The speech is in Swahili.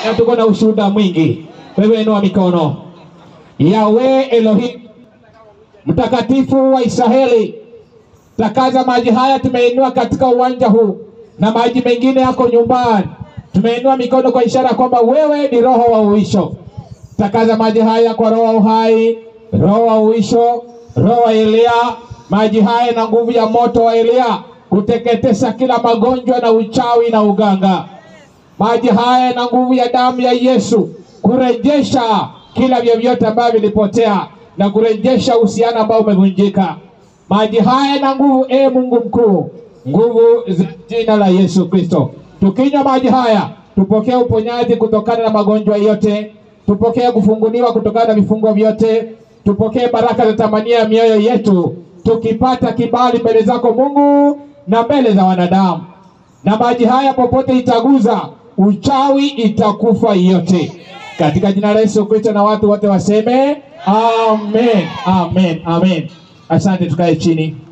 na tuko na ushuhuda mwingi. Wewe inua mikono. Yawe Elohim, mtakatifu wa Israeli, takaza maji haya tumeinua katika uwanja huu na maji mengine yako nyumbani. Tumeinua mikono kwa ishara kwamba wewe ni roho wa uisho. Takaza maji haya kwa roho wa uhai, roho wa uisho, roho wa Elia, maji haya na nguvu ya moto wa Elia kuteketesa kila magonjwa na uchawi na uganga. Maji haya na nguvu ya damu ya Yesu kurejesha kila vyovyote ambavyo vilipotea na kurejesha uhusiano ambao umevunjika. Maji haya na nguvu, e Mungu mkuu, nguvu za jina la Yesu Kristo. Tukinywa maji haya, tupokee uponyaji kutokana na magonjwa yote, tupokee kufunguliwa kutokana na vifungo vyote, tupokee baraka za tamania ya mioyo yetu, tukipata kibali mbele zako Mungu na mbele za wanadamu. Na maji haya popote itaguza, uchawi itakufa yote, katika jina la Yesu Kristo, na watu wote waseme amen, amen, amen. Asante, tukae chini.